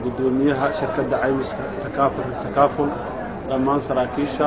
guddoomiyaha shirkadda caymiska takaaful takaaful dhammaan saraakiisha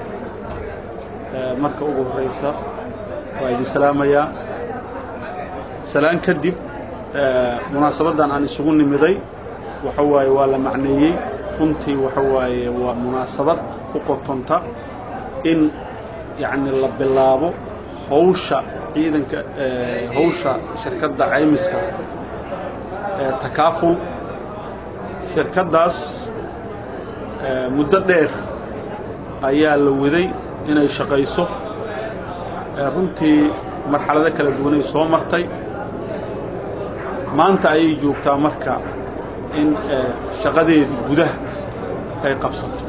marka ugu horreysa waa idin salaamayaa salaan kadib munaasabaddan aan isugu nimiday waxa waaye waa la macneeyey runtii waxa waaye waa munaasabad ku qotonta in yacni la bilaabo hawsha ciidanka hawsha shirkadda caymiska takaaful shirkaddaas muddo dheer ayaa la waday inay shaqayso runtii marxalado kala duwanay soo martay maanta ayay joogtaa marka in shaqadeedii gudaha ay qabsato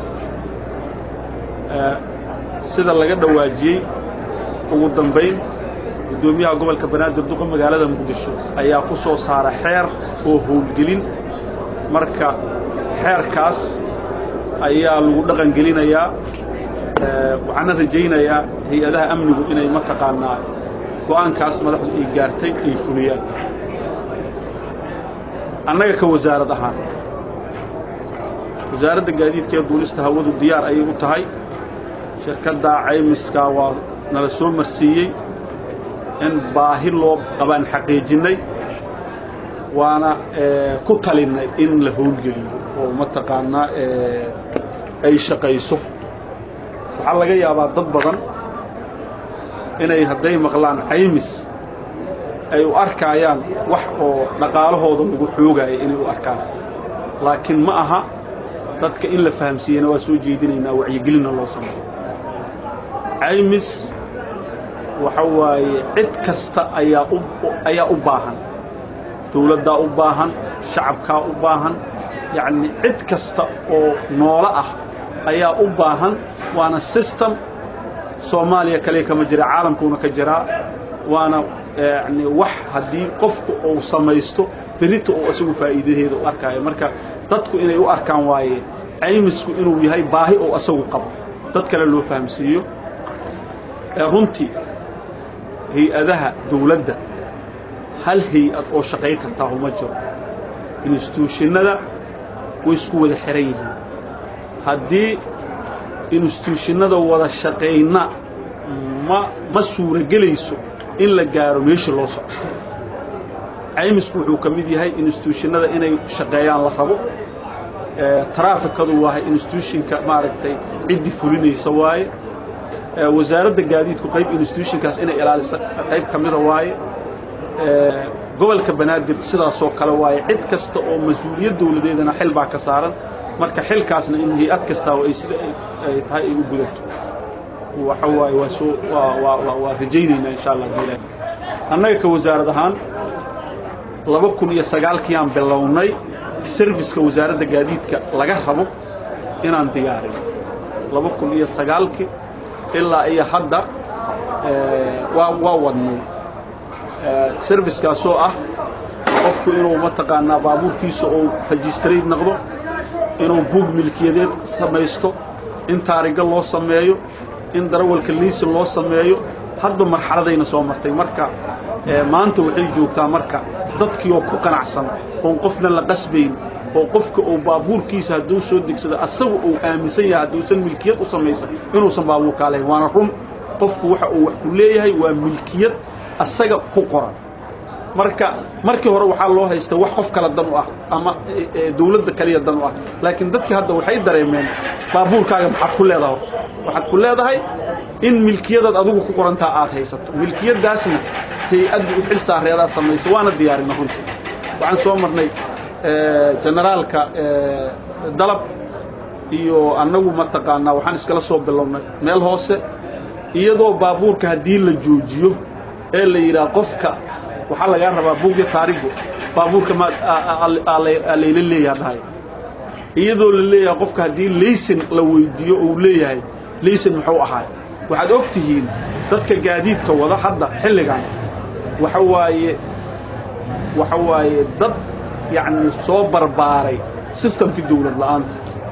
sida laga dhawaajiyey ugu dambayn guddoomiyaha gobolka banaadir duqa magaalada muqdisho ayaa ku soo saara xeer oo howlgelin marka xeerkaas ayaa lagu dhaqan gelinayaa waxaana rajaynayaa hay-adaha amnigu inay mataqaanaa go'aankaas madaxdu ay gaartay ay fuliyaan annaga ka wasaarad ahaan wasaaradda gaadiidka ee duulista hawadu diyaar ayay u tahay shirkadda caymiska waa nala soo marsiiyey in baahi loo qabaan xaqiijinnay waana ku talinnay in la howlgeliyo oo mataqaanaa ay shaqayso waxaa laga yaabaa dad badan inay hadday maqlaan caymis ay u arkaayaan wax oo dhaqaalahooda lagu xoogaaya inay u arkaan laakiin ma aha dadka in la fahamsiiyana waa soo jeedinaynaa wacyigelinna loo sameeyo caymis waxa waaye cid kasta ayaa u ayaa u baahan dawladdaa u baahan shacabkaa u baahan yacni cid kasta oo noolo ah ayaa u baahan waana system soomaaliya kaliya kama jira caalamkuuna ka jiraa waana yani wax haddii qofku uu samaysto berita uu isagu faa'iidadeeda u arkaayo marka dadku inay u arkaan waaye caymisku inuu yahay baahi oo isagu qabo dad kale loo fahamsiiyo runtii hay-adaha dawladda hal hay-ad oo shaqayn kartaa uma jiro instituushinada way isku wada xihan yihiin haddii instituushinada wada shaqayna ma ma suuragelayso in la gaaro meeshii loo socdo caymisku wuxuu ka mid yahay instituushinada inay shaqeeyaan la rabo taraafikadu waa instituushinka maaragtay ciddii fulinaysa waaye wasaaradda gaadiidku qayb instituushinkaas inay ilaalisa qayb ka mida waaye gobolka banaadir sidaasoo kale waaye cid kasta oo mas-uuliyad dawladeedana xil baa ka saaran marka xilkaasna in hay-ad kastaa ay sida ay tahay ay u gudato waxa waaye waa soo waa rajaynaynaa insha allah bilah annaga ka wasaarad ahaan laba kun iyo sagaalkiiyaan bilownay serviska wasaaradda gaadiidka laga rabo inaan diyaarino laba kun iyo sagaalkii ilaa iyo hadda waa waa wadnay serviskaasoo ah qofku inuu mataqaanaa baabuurkiisa uu registrate noqdo inuu buug milkiyadeed samaysto in taariga loo sameeyo in darawalka liisin loo sameeyo hadba marxaladayna soo martay marka maanta waxay joogtaa marka dadkii oo ku qanacsan oon qofna la qasbayn oo qofka uu baabuurkiisa hadduu soo degsado asagu uu aaminsan yahay hadduusan milkiyad u samaysan inuusan baabuurkaa lahayn waana run qofku waxa uu wax ku leeyahay waa milkiyad asaga ku qoran marka markii hore waxaa loo haysta wax qof kale dan u ah ama dawladda kaliya dan u ah laakiin dadkii hadda waxay dareemeen baabuurkaaga maxaad ku leedahay horta waxaad ku leedahay in milkiyadaad adigu ku qorantaa aad haysato milkiyaddaasna hay-adda u xil saareedaa samaysa waana diyaarina runtii waxaan soo marnay generaalka dalab iyo annagu mataqaanaa waxaan iskala soo bilownay meel hoose iyadoo baabuurka haddii la joojiyo ee la yidhaha qofka waxaa lagaa rabaa buugya taarigu baabuurka ma layla leeyaha dhahay iyadoo la leeyahay qofka haddii laysin la weydiiyo ou leeyahay laysin muxuu ahaay waxaad og tihiin dadka gaadiidka wada hadda xilligan waxa waaye waxa waaye dad yacni soo barbaaray sistamkii dawlad la'aanta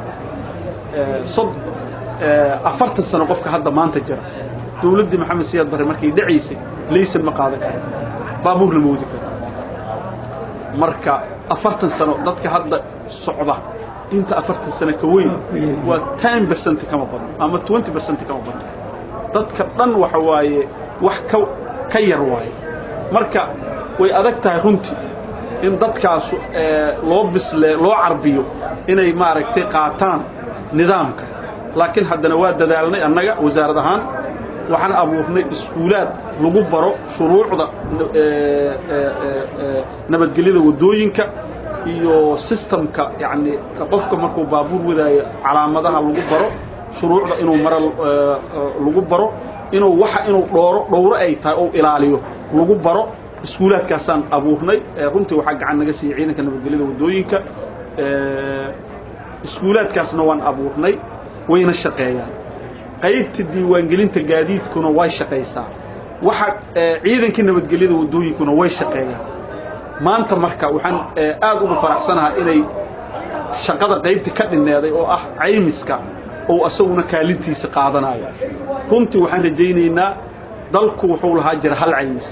sod afartan sano qofka hadda maanta jira dawladdii maxamed siyaad barre markay dhacaysay laysan ma qaadan kara baabuurna ma wadi karo marka afartan sano dadka hadda socda inta afartan sano ka weyn waa ten percent kama badno ama twenty percent kama badno dadka dhan waxa waaye wax ka ka yar waaye marka way adag tahay runtii in dadkaasu loo bisle loo carbiyo inay maaragtay qaataan nidaamka laakiin haddana waa dadaalnay annaga wasaarad ahaan waxaan abuurnay iskuulaad lagu baro shuruucda nabadgelyada waddooyinka iyo sistamka yacni qofka markuu baabuur wadaayo calaamadaha lagu baro shuruucda inuu mara lagu baro inuu waxa inuu dhooro dhowro ay tahay ou ilaaliyo lagu baro iskuulaadkaasaan abuurnay runtii waxaa gacan naga siiyey ciidanka nabadgelyada waddooyinka iskuulaadkaasna waan abuurnay wayna shaqeeyaan qaybta diiwaangelinta gaadiidkuna way shaqaysaa waxa ciidankii nabadgelyada waddooyinkuna way shaqeeyaan maanta marka waxaan aad ugu faraxsanahay inay shaqada qaybta ka dhinneeday oo ah caymiska ou asaguna kaalintiisa qaadanayo runtii waxaan rajaynaynaa dalku wuxuu lahaa jira hal caymis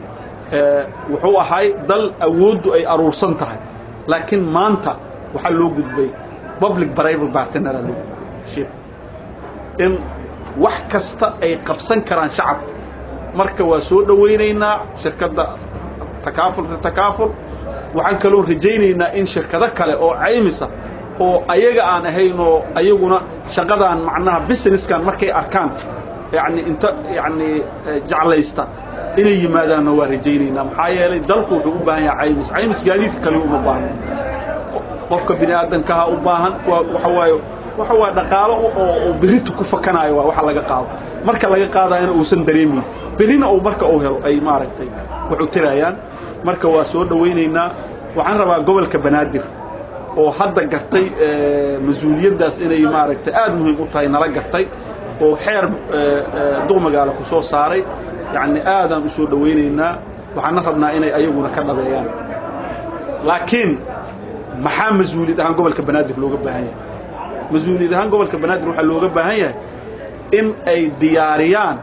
wuxuu ahay dal awooddu ay aruursan tahay laakiin maanta waxaa loo gudbay public private partnera loo gudbay in wax kasta ay qabsan karaan shacabka marka waa soo dhowaynaynaa shirkadda takaafulka takaaful waxaan kaloo rajaynaynaa in shirkado kale oo caymisa oo ayaga aan ahayn oo ayaguna shaqadaan macnaha businesskan markay arkaan yani inta yani jeclaysta inay yimaadaanna waa rajaynaynaa maxaa yeelay dalku wuxuu u baahan yahay caymis caymis gaadiidka kale uma baahno qofka bini aadankaha u baahan waa waxa waaye waxa waa dhaqaalo oo berita ku fakanaayo waa waxa laga qaado marka laga qaadayana uusan dareemayn berina uu marka uu helo ay maaragtay wuxuu tirayaan marka waa soo dhowaynaynaa waxaan rabaa gobolka banaadir oo hadda gartay mas-uuliyaddaas inay maaragtay aad muhiim u tahay nala gartay oo xeer duqmagaala ku soo saaray yacni aadaan u soo dhowaynaynaa waxaana rabnaa inay ayaguna ka dhabeeyaan laakiin maxaa mas-uuliyad ahaan gobolka banaadir looga baahan yahay mas-uuliyad ahaan gobolka banaadir waxaa looga baahan yahay in ay diyaariyaan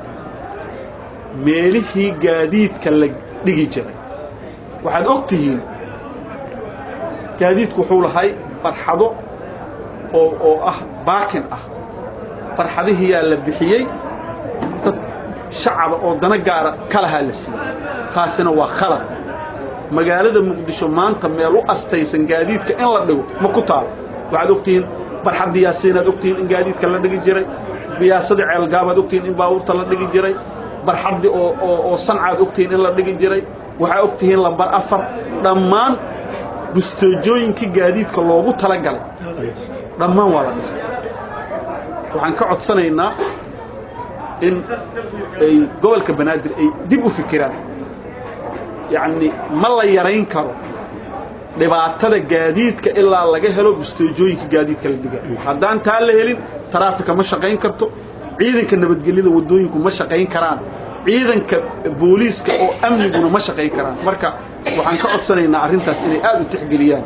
meelihii gaadiidka la dhigi jiray waxaad og tihiin gaadiidku wuxuu lahay barxado oo oo ah baakin ah barxadihiyaa la bixiyey dad shacaba oo dana gaara kalahaa la siiyey taasina waa khalad magaalada muqdisho maanta meel u astaysan gaadiidka in la dhigo ma ku taalo waxaad ogtihiin barxadda yaasiinaad ogtihiin in gaadiidka la dhigi jiray biyaasadii ceelgaabaad ogtihiin in baabuurta la dhigi jiray barxaddi oo oo oo sancaad ogtihiin in la dhigi jiray waxaa ogtihiin lambar afar dhammaan busteejooyinkii gaadiidka loogu talagalay dhammaan waa la dhistay waxaan ka codsanaynaa in ay gobolka banaadir ay dib u fikiraan yacni ma la yarayn karo dhibaatada gaadiidka ilaa laga helo busteejooyinka gaadiidka la dhiga haddaan taa la helin taraafika ma shaqayn karto ciidanka nabadgelyada waddooyinku ma shaqayn karaan ciidanka booliiska oo amniguna ma shaqayn karaan marka waxaan ka codsanaynaa arrintaas inay aad u tixgeliyaan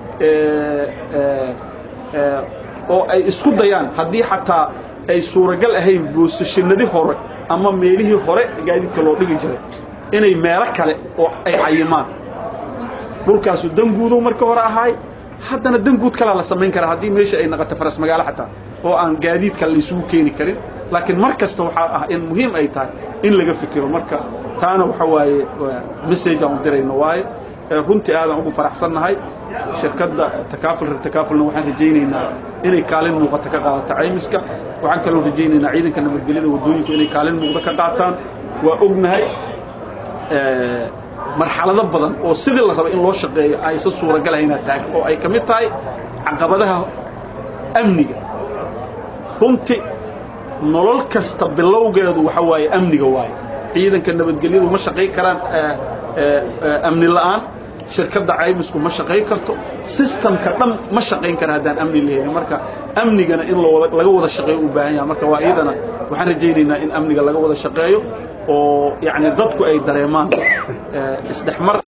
oo ay isku dayaan haddii xataa ay suuragal ahayn boosashanadii hore ama meelihii hore gaadiidka loo dhigi jiray inay meelo kale oo ay cayimaan dhulkaasu danguudow marka hore ahaay haddana danguud kalaa la samayn karaa haddii meesha ay naqato faras magaalo xataa oo aan gaadiidka laysugu keeni karin laakiin mar kasta waxaa ah in muhiim ay tahay in laga fikiro marka taana waxa waaye message aan u dirayno waaye runtii aadaan ugu faraxsannahay shirkadda takaaful reer takaafulna waxaan rajaynaynaa inay kaalin muuqata ka qaadato caymiska waxaan kaloo rajaynaynaa ciidanka nabadgelyada waddooyinku inay kaalin muuqda ka qaataan waa ognahay marxalado badan oo sidii la raba in loo shaqeeyo aysan suuragalahaynaa taag oo ay ka mid tahay caqabadaha amniga runtii nolol kasta bilowgeedu waxa waaye amniga waaye ciidanka nabadgelyadu ma shaqayn karaan amni la'aan shirkadda caymisku ma shaqayn karto sistamka dhan ma shaqayn kara haddaan amni la helin marka amnigana in laga wada shaqeeyo u baahan yaha marka waa iyadana waxaan rajaynaynaa in amniga laga wada shaqeeyo oo yacni dadku ay dareemaan isdhexmar